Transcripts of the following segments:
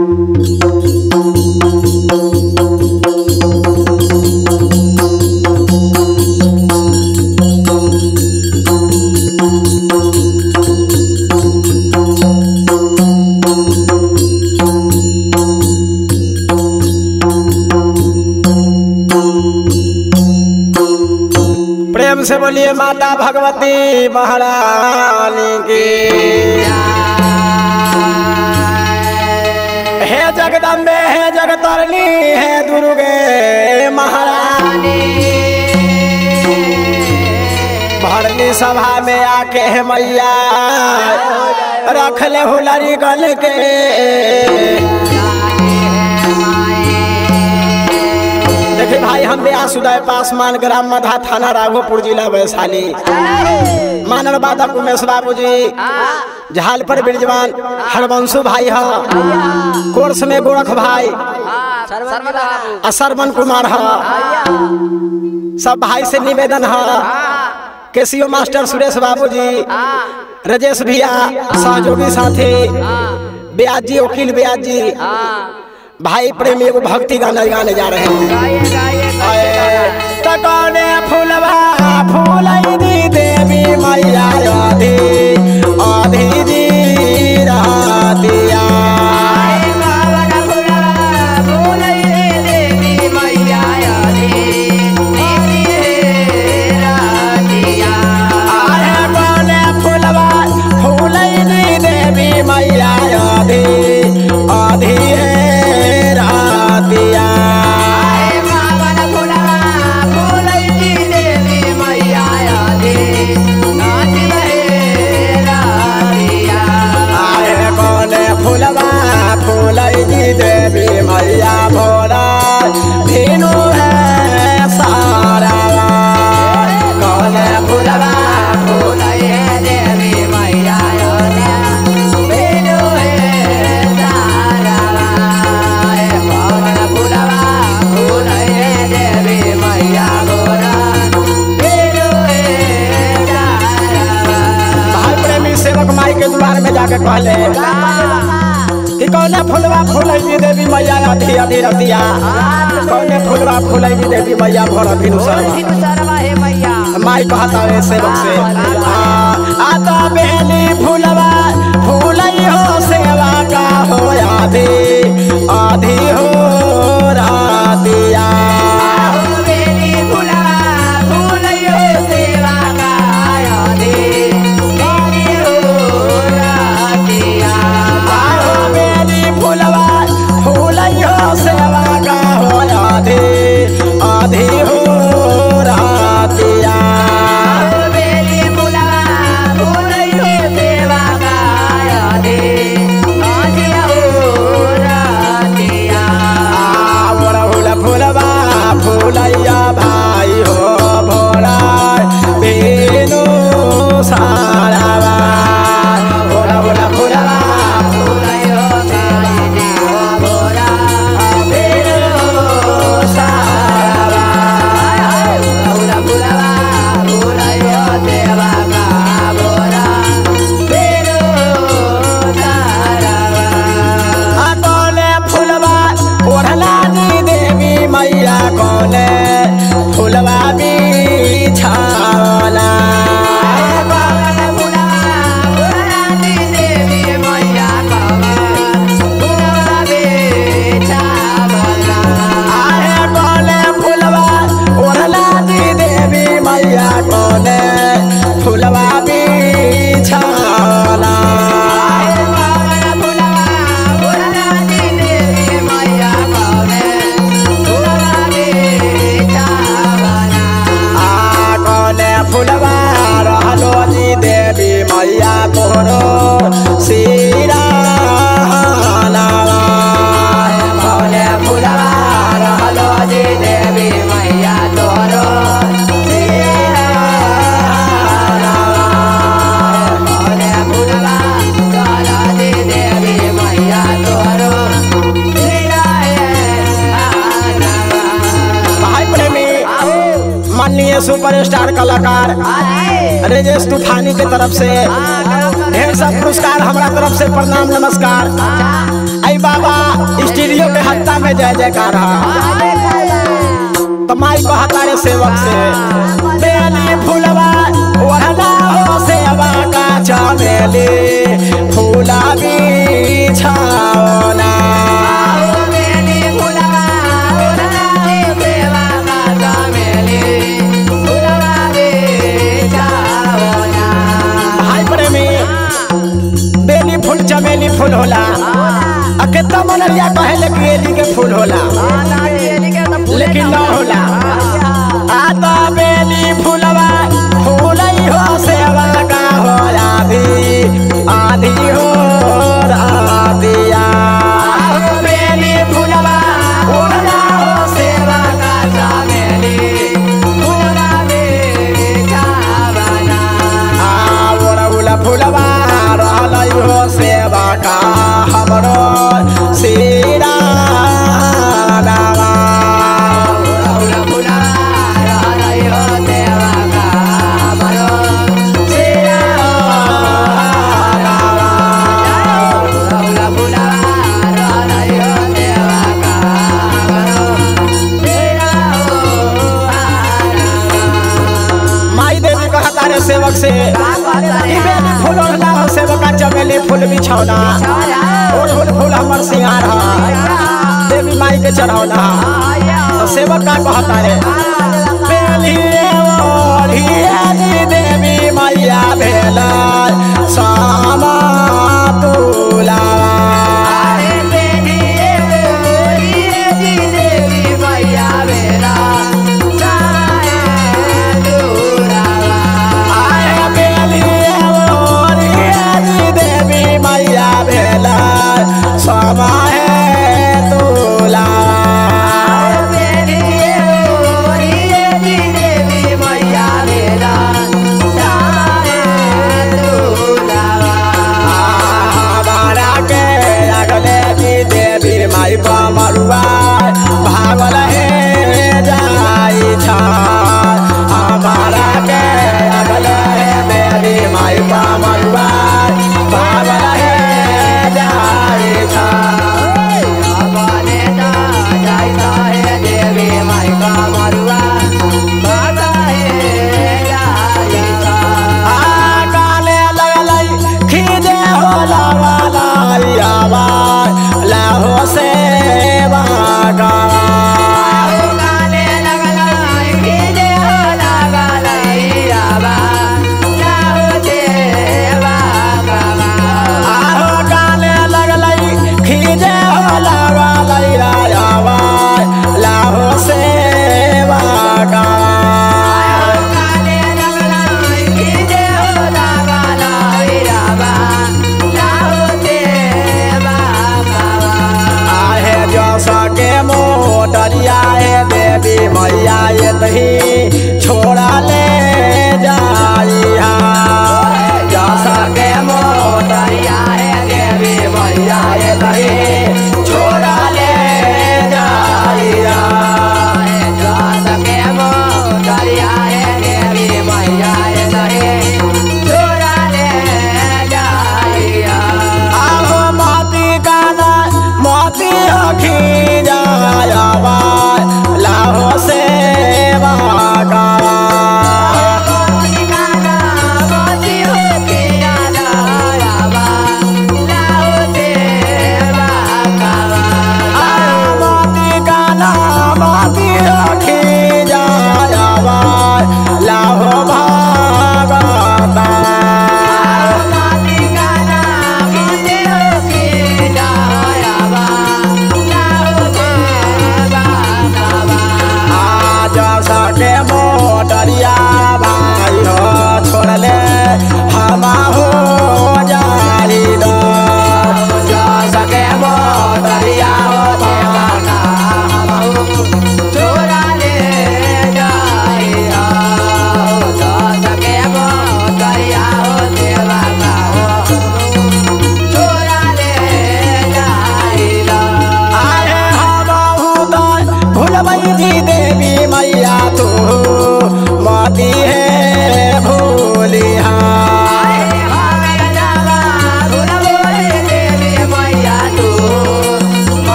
प्रेम से बोलिए माता भगवती महारानी की हे जगदम्बे हे जगतरनी हे दुर्गे महारानी भरनी सभा में आके हे मैया रख ले हुलरी गल के देखिए भाई हम ब्यास उदय पासमान ग्राम मधा थाना राघोपुर जिला वैशाली मानव बाधक उमेश बाबू जी झाल पर बिरजवान हरवंशु भाई ह कोर्स में गोरख भाई आ सरवन कुमार ह सब भाई से निवेदन है केसीओ मास्टर सुरेश बाबू जी राजेश भैया सहयोगी साथी ब्याज जी वकील ब्याज जी भाई प्रेमी एगो भक्ति गाना गाने जा रहे हैं तकने फूलवा फूलई दी देवी मैया राधे आधी जी राधिया आहे कने फूलवा फूलई दी देवी मैया राधे आधी राधिया आहे कने फूलवा फूलई दी देवी मैया भोला भीनु है सारा कने फूलवा भाई प्रेमी सेवक माई के द्वार में जाके कहले कि कौने फुलवा फूलई देवी मैया अधी अधी रतिया कौने फुलवा फूलई देवी मैया भोर भिनु सरवा माई कहता है सेवक से आ आ तो बेली फुलवा फूलई हो सेवा का हो आधी आधी हो रातिया आहो बेली फुलवा फूलई हो सेवा का हो आधी आधी हो रातिया फूल फूलवा फूलैया भाई हो भोला बेनो सारावा भोला भोला फूलवा बेनो सारावा आ कौने फूलवा ओढ़ला दी देवी मैया कौने फूलवा बिछावला आहे कौने फूलवा ओढ़ला दी देवी मैया कौने फूलवा बिछावला आ कौने फूलवा रहलो जी देवी मैया तोरो सीरा कौने फूलवा रहलो जी देवी मैया तोरो भाई प्रेमी माननीय सुपरस्टार कलाकार राजेश तूफानी के तरफ से ढेर सब पुरस्कार हमारा तरफ से प्रणाम नमस्कार आई बाबा जय जयकार तो माई कहता रे सेवक से बेली फूलवा ओढ़ना हो सेवा का चमेली फूला बिछाओना भाई प्रेमी बेली फूल चमेली फूल होला आ कितना मनरिया कहे कि एली के फूल होला लेकिन न होला आ तो बेली फूलवा फूलई हो सेवा का हो आधी आधी हो रातिया बेली फूलवा फूलना हो सेवा का चमेली आ ओरहुला फूलवा रहलै हो सेवा का हमरो सीरा नावा माई देवी कहता रे सेवक से ई बेली फूल ओढ़ना हो सेवका चमेली फूल बिछौना ओढ़ुल फूल हमर सिंगार ह देवी माई के चढ़ौना तो सेवक का कहता रे बेली ओढ़ियानी देवी मैया भेला सामा तुला आए बेली ओढ़ियानी देवी मैया भेला सामा है तुला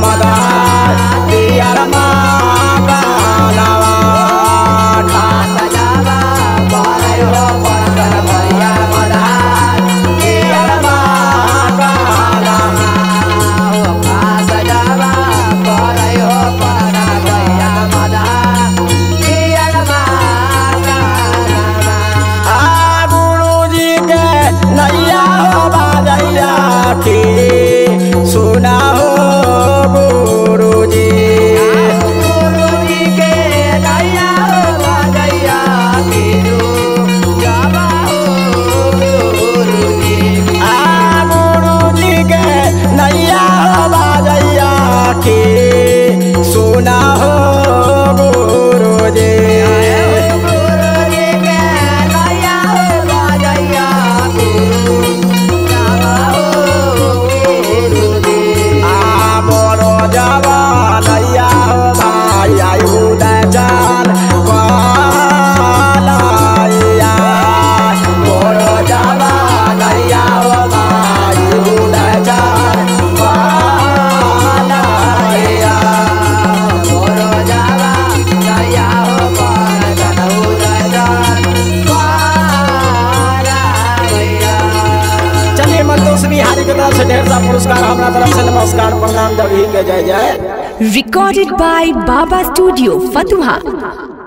मदा पियर मांगलवा सजावा बरई हो परदन भैया मधा पियर मांगलवा सजावा बरई हो परदन भैया मधा पियर मांगलवा आ गुरुजी के नैया हो बाजैया की सुना हो गुरुजी गुरुजी के नैया हो बजैया कीरू जावा हो गुरुजी आ गुरुजी के नैया हो बाजैया की सुना हो गुरुजी गुरुजी के नैया हो बजैया कीरू जावा हो गुरुजी आ मोरो जवानैया हो भाई आई उदय चाल पालैया मोरो जवानैया हो भाई उदय चाल पालैया मोरो जावा नैया हो परदन उदयदान पारा भैया चलिए मंतोष बिहारी की तरफ से ढेर सा पुरस्कार हमारा तरफ से नमस्कार प्रणाम जब ही के जय जय Recorded by Baba Studio, Fatuha.